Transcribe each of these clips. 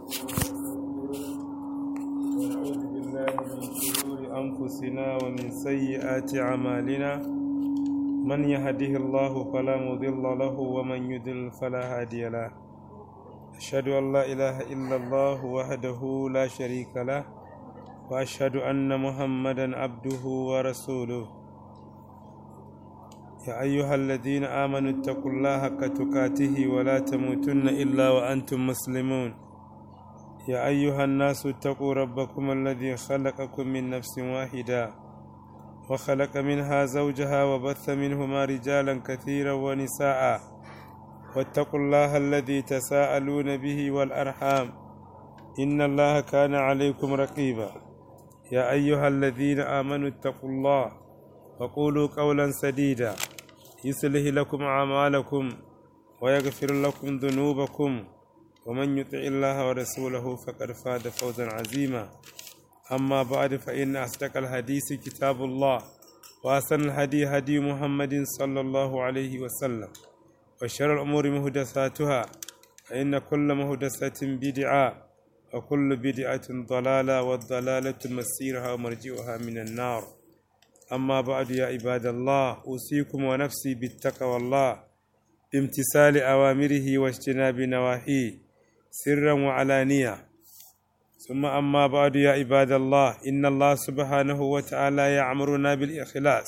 ونعوذ بالله من شرور أنفسنا ومن سيئات أعمالنا من يهده الله فلا مضل له ومن يضلل فلا هادي له أشهد أن لا إله إلا الله وحده لا شريك له وأشهد أن محمدا عبده ورسوله يا أيها الذين آمنوا اتقوا الله حق تقاته ولا تموتن إلا وأنتم مسلمون يا أيها الناس اتقوا ربكم الذي خلقكم من نفس واحدة وخلق منها زوجها وبث منهما رجالا كثيرا ونساء واتقوا الله الذي تساءلون به والأرحام إن الله كان عليكم رقيبا يا أيها الذين آمنوا اتقوا الله وقولوا قولا سديدا يصلح لكم أعمالكم ويغفر لكم ذنوبكم ومن يطع الله ورسوله فقد فاز فوزا عظيما أما بعد فإن أصدق الحديث كتاب الله وأحسن الهدي هدي محمد صلى الله عليه وسلم وشر الأمور محدثاتها فإن كل محدثة بدعة وكل بدعة ضلالة والضلالة مسيرها ومرجئها من النار أما بعد يا عباد الله أوصيكم ونفسي بالتقوى الله بامتثال أوامره واجتناب نواهيه سرا وعلانية ثم أما بعد يا عباد الله إن الله سبحانه وتعالى يأمرنا بالإخلاص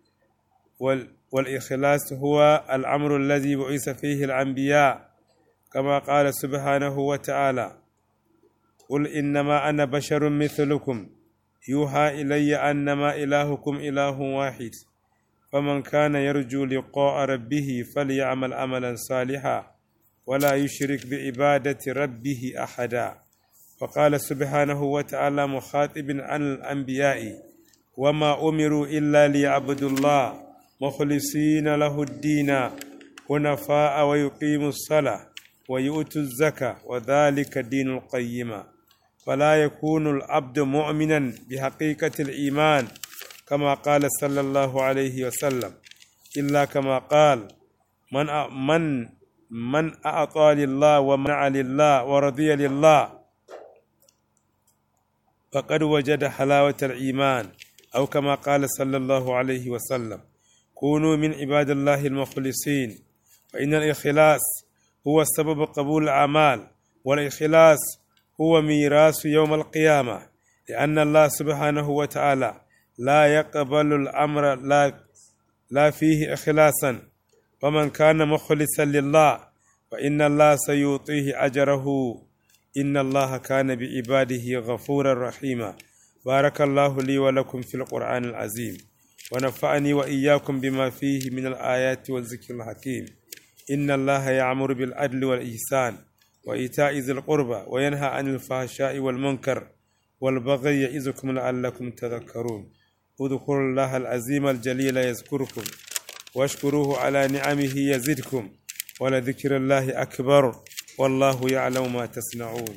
وال والإخلاص هو الأمر الذي بعث فيه الأنبياء كما قال سبحانه وتعالى قل إنما أنا بشر مثلكم يوحى إلي أنما إلهكم إله واحد فمن كان يرجو لقاء ربه فليعمل عملا صالحا ولا يشرك بعبادة ربه أحدا وقال سبحانه وتعالى مخاطب عن الأنبياء وما أمروا إلا ليعبدوا الله مخلصين له الدين حنفاء ويقيموا الصلاة ويؤتوا الزكاة وذلك دين القيمة فلا يكون العبد مؤمنا بحقيقة الإيمان كما قال صلى الله عليه وسلم إلا كما قال من من من أعطى لله ومنع لله ورضي لله فقد وجد حلاوة الإيمان أو كما قال صلى الله عليه وسلم كونوا من عباد الله المخلصين فإن الإخلاص هو سبب قبول الأعمال والإخلاص هو ميراث يوم القيامة لأن الله سبحانه وتعالى لا يقبل الأمر لا لا فيه إخلاصا ومن كان مخلصا لله فإن الله سيعطيه أجره إن الله كان بعباده غفورا رحيما بارك الله لي ولكم في القرآن العظيم ونفعني وإياكم بما فيه من الآيات والذكر الحكيم إن الله يعمر بالعدل والإحسان وإيتاء ذي القربى وينهى عن الفحشاء والمنكر والبغي يعظكم لعلكم تذكرون اذكروا الله العظيم الجليل يذكركم واشكروه على نعمه يزدكم ولذكر الله أكبر والله يعلم ما تصنعون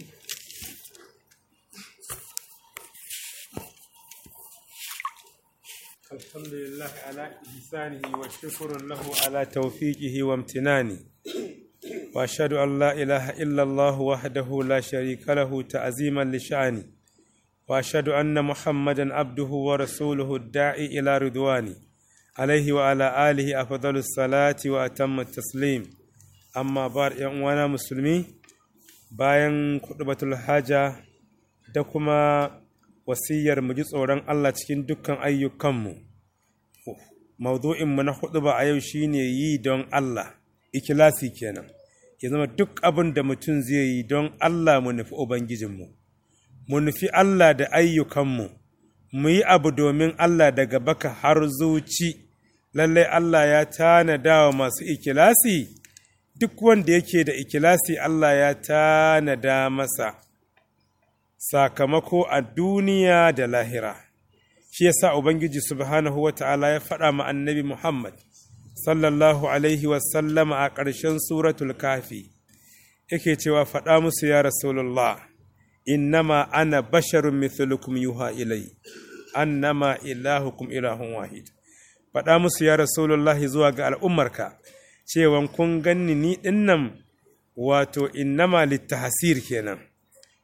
الحمد لله على إحسانه والشكر له على توفيقه وامتنانه وأشهد أن لا إله إلا الله وحده لا شريك له تعظيما لشأنه وأشهد أن محمدا عبده ورسوله الداعي إلى رضوانه عليه وعلى آله أفضل الصلاة وأتم التسليم أما بار وانا مسلمي bayan kudubatul haja da kuma wasiyar mu ji tsoron Allah cikin dukkan ayyukanmu maudu'inmu na hudu ba a yau shine yi don Allah ikilasi kenan ya zama duk abin da mutum zai yi don Allah mu nufi Ubangijinmu mu nufi Allah da ayyukanmu mu yi abu domin Allah daga baka har zuci lallai Allah ya tanada wa masu ikilasi duk wanda yake da ikilasi Allah ya tanada masa sakamako a duniya da lahira shi yasa ubangiji subhanahu wa ta'ala ya faɗa ma annabi Muhammad sallallahu alaihi wasallama a ƙarshen suratul kafi yake cewa faɗa musu ya rasulullah innama ana basharun mithlukum yuha ilai annama ilahukum ilahun wahid faɗa musu ya rasulullah zuwa ga al'ummarka cewan kun ganni ni dinnan wato innama littahsir kenan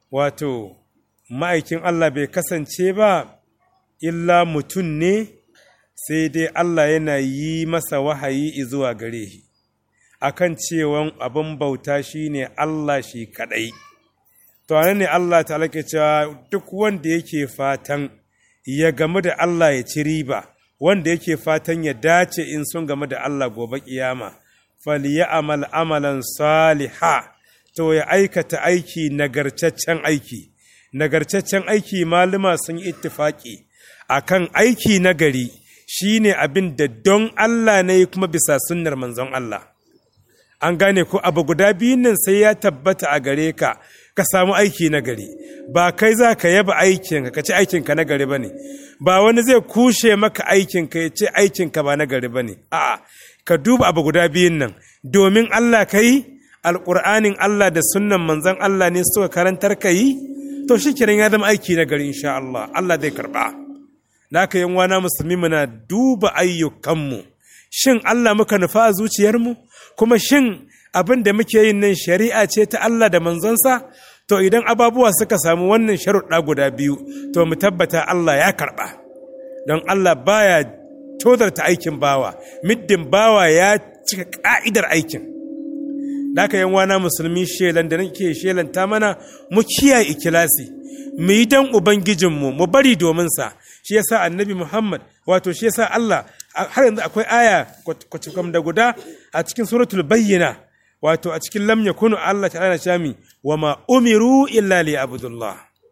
wato ma'aikin Allah bai kasance ba illa mutum ne sai dai Allah yana yi masa wahayi zuwa gare shi akan cewan abin bauta shine Allah shi kadai to ne Allah ta ke cewa duk wanda yake fatan ya gamu da Allah ya ci riba wanda yake fatan ya dace in sun gamu da Allah gobe kiyama amal amalan saliha to ya aikata aiki nagarcaccen aiki nagarcaccen aiki malama sun yi ittifaki akan aiki nagari shine abin da don Allah ne kuma bisa sunnar manzon Allah an gane ko abu guda biyun nan sai ya tabbata a gare ka ka samu aiki na gari ba kai za ka yaba aikinka ka ce aikinka na gari ba ne ba wani zai kushe maka aikinka ya ce aikinka ba na gari ba ne a'a ka duba abu guda biyun nan domin Allah ka yi alƙur'anin Allah da sunnan manzon Allah ne suka karantar ka yi to shi kiran ya zama aiki na gari insha Allah Allah zai karɓa da ka yan wana musulmi muna duba ayyukanmu shin Allah muka nufa a zuciyarmu kuma shin abin da muke yin nan shari'a ce ta Allah da manzonsa to idan ababuwa suka samu wannan sharuɗa guda biyu to mu tabbata Allah ya karɓa don Allah baya tozarta aikin bawa middin bawa ya cika ƙa'idar aikin da aka yan wana musulmi shelan da nake shelanta mana mu kiyaye ikilasi mu yi dan ubangijinmu mu bari domin sa shi yasa annabi Muhammad wato shi yasa Allah har yanzu akwai aya kwacikam da guda a cikin suratul bayyina wato a cikin lam yakunu Allah ta'ala shami wa ma umiru illa li abdullah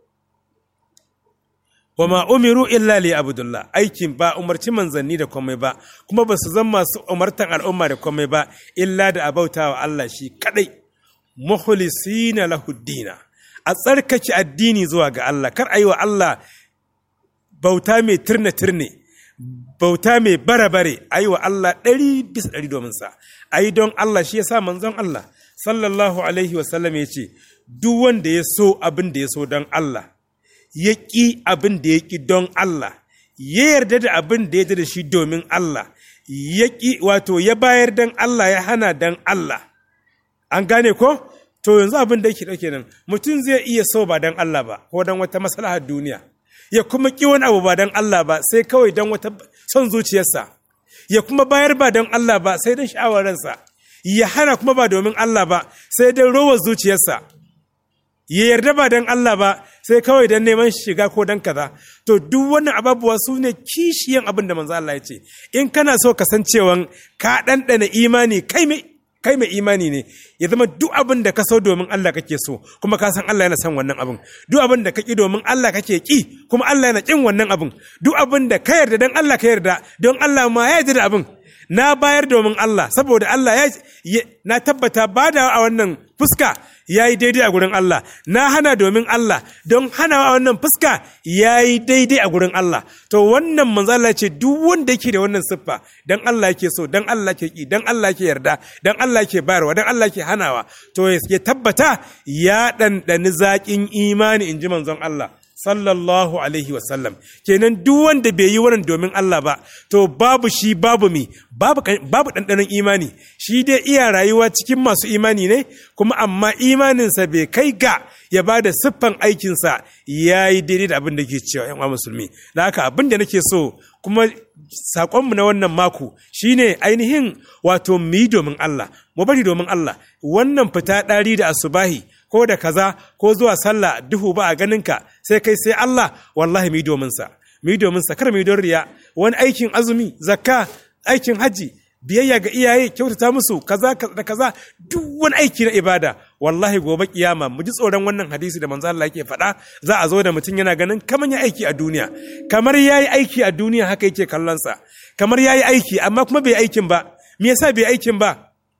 wa ma umiru illa li abdullah aikin ba umarci manzanni da komai ba kuma ba su zama masu umartan al'umma da komai ba illa da abauta wa Allah shi kadai mukhlisina lahu dina a tsarkake addini zuwa ga Allah kar ayi wa Allah bauta mai turne turne bauta mai bare-bare a yi wa Allah ɗari bisa ɗari domin sa a yi don Allah shi ya sa manzon Allah sallallahu alaihi wasallam ya ce duk wanda ya so abin da ya so don Allah ya ƙi abin da ya ƙi don Allah ya yarda da abin da ya da shi domin Allah ya ƙi wato ya bayar don Allah ya hana don Allah an gane ko to yanzu abin da yake ɗauke nan mutum zai iya so ba don Allah ba ko don wata maslahar duniya ya kuma ƙi wani abu ba don Allah ba sai kawai don wata son zuciyarsa ya kuma bayar ba don Allah ba sai don sha'awar ransa ya hana kuma ba domin Allah ba sai don rowar zuciyarsa ya yarda ba don Allah ba sai kawai don neman shiga ko don kaza to duk wannan ababuwa su ne kishiyan abin da manzo Allah ya ce in kana so kasancewan ka ɗanɗana imani kai mai kai mai imani ne ya zama duk abin da ka so domin Allah kake so kuma ka san Allah yana son wannan abin duk abin da ka ki domin Allah kake ki kuma Allah yana kin wannan abin duk abin da ka yarda dan Allah ka yarda don Allah ma ya yarda da abin na bayar domin Allah saboda Allah ya na tabbata bada a wannan fuska ya yi daidai a gurin Allah na hana domin Allah don hana a wannan fuska ya yi daidai a gurin Allah to wannan manzala ce duk wanda yake da wannan siffa don Allah yake so don Allah ke ki don Allah ke yarda don Allah ke bayarwa don Allah ke hanawa to ya tabbata ya ɗanɗani zaƙin imani in ji manzon Allah sallallahu alaihi wasallam kenan duk wanda bai yi wannan domin Allah ba to babu shi babu mi babu babu ɗanɗanon imani shi dai iya rayuwa cikin masu imani ne kuma amma imaninsa bai kai ga ya ba da siffan aikinsa ya yi daidai da abin da ke cewa yan musulmi da haka abin da nake so kuma saƙonmu na wannan mako shine ainihin wato mu yi domin Allah mu bari domin Allah wannan fita ɗari da asubahi ko da kaza ko zuwa sallah duhu ba a ganinka sai kai sai Allah wallahi mu yi domin sa mu yi domin sa kar mu yi don riya wani aikin azumi zakka aikin haji biyayya ga iyaye kyautata musu kaza da kaza duk wani aiki na ibada wallahi gobe kiyama mu ji tsoron wannan hadisi da manzo Allah yake faɗa za a zo da mutum yana ganin kamar ya aiki a duniya kamar yayi aiki a duniya haka yake kallon sa kamar yayi aiki amma kuma bai aikin ba me yasa bai aikin ba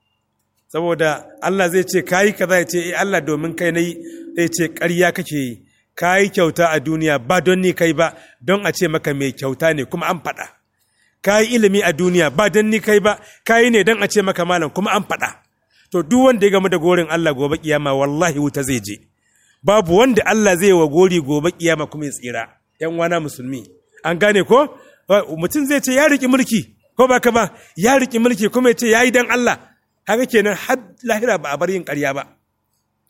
saboda Allah zai ce kayi kaza ya ce eh Allah domin kai nayi zai ce ƙarya kake yi kayi kyauta a duniya ba don ni kai ba don a ce maka mai kyauta ne kuma an faɗa kayi ilimi a duniya ba don ni kai ba kayi ne don a ce maka malam kuma an faɗa to duk wanda ya gamu da gorin Allah gobe kiyama wallahi wuta zai je babu wanda Allah zai wa gori gobe kiyama kuma ya tsira yan wana musulmi an gane ko mutum zai ce ya riki mulki ko ba ka ba ya riki mulki kuma ya ce yayi dan Allah haka kenan har lahira ba a bar yin ƙarya ba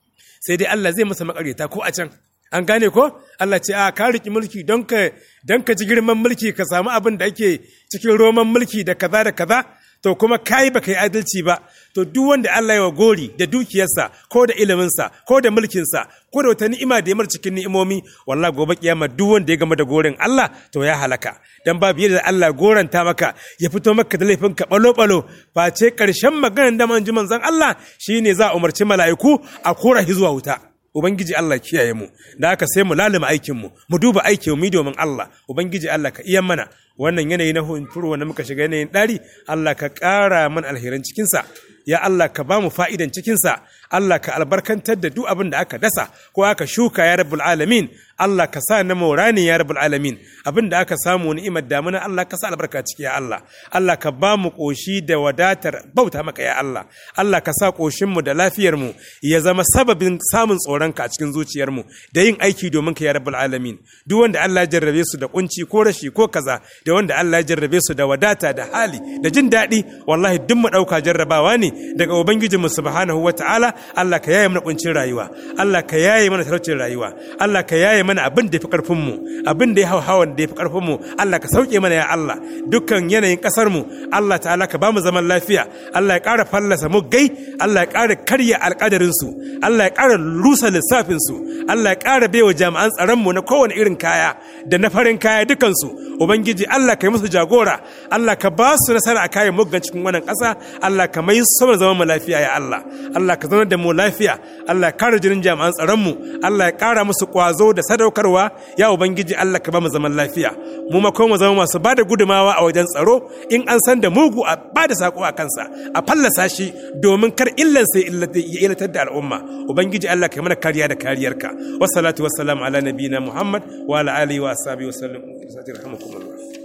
sai dai Allah zai masa makaryata ko a can an gane ko Allah ce a ka riki mulki don ka don ka ji girman mulki ka samu abin da ake cikin roman mulki da kaza da kaza to kuma kai baka yi adalci ba to duk wanda Allah ya wa gori da dukiyarsa ko da iliminsa ko da mulkinsa ko da wata ni'ima da ya mar cikin ni'imomi wallahi gobe kiyama duk wanda ya gama da gorin Allah to ya halaka dan babu yadda Allah goranta maka ya fito maka da laifin ka balo balo face karshen maganar da manji manzon Allah shine za a umarci mala'iku a kora shi zuwa wuta Ubangiji Allah kiyaye mu, da haka sai mu lalima aikinmu, mu duba aikin mu domin Allah, Ubangiji Allah ka iya mana wannan yanayi na hunturu wanda muka shiga yanayin ɗari, Allah ka ƙara mana alherin cikinsa, ya Allah ka ba mu fa'idan cikinsa, Allah ka albarkantar da duk abin da aka dasa ko aka shuka ya rabbul alamin, Allah ka sa na maurani ya rabbul alamin, abin da aka samu ni'imar damuna Allah ka sa albarka ciki ya Allah, Allah ka ba mu ƙoshi da wadatar bauta maka ya Allah, Allah ka sa ƙoshinmu da lafiyarmu ya zama sababin samun tsoronka a cikin zuciyarmu da yin aiki domin ka ya rabbul alamin, duk wanda Allah ya jarrabe su da kunci ko rashi ko kaza da wanda Allah ya jarrabe su da wadata da hali da jin daɗi wallahi duk mu ɗauka jarrabawa ne daga ubangijinmu subhanahu wa ta'ala Allah ka yaye mana kuncin rayuwa Allah ka yaye mana talaucin rayuwa Allah ka yaye mana abin da ya fi karfin mu abin da ya hau hawan da ya fi karfin mu Allah ka sauke mana ya Allah dukkan yanayin kasar mu Allah ta'ala ka ba mu zaman lafiya Allah ya ƙara fallasa mu gai Allah ya ƙara karya alƙadarin su Allah ya ƙara rusa lissafin su Allah ya ƙara baiwa jami'an tsaron mu na kowane irin kaya da na farin kaya dukan su ubangiji Allah ka yi musu jagora Allah ka ba su nasara a kayan muggan cikin wannan ƙasa Allah ka mai sama zaman mu lafiya ya Allah Allah ka zama da mu lafiya Allah ya kare jinin jami'an tsaron mu Allah ya ƙara musu ƙwazo da sadaukarwa ya ubangiji Allah ka ba mu zaman lafiya mu ma kuma mu zama masu ba da gudumawa a wajen tsaro in an san da mugu a ba da sako a kansa a fallasa shi domin kar illan sai ya ilatar da al'umma ubangiji Allah ka yi mana kariya da kariyarka wassalatu wassalamu ala nabiyina Muhammad wa ala alihi wa ashabihi wa sallam rahmakumullah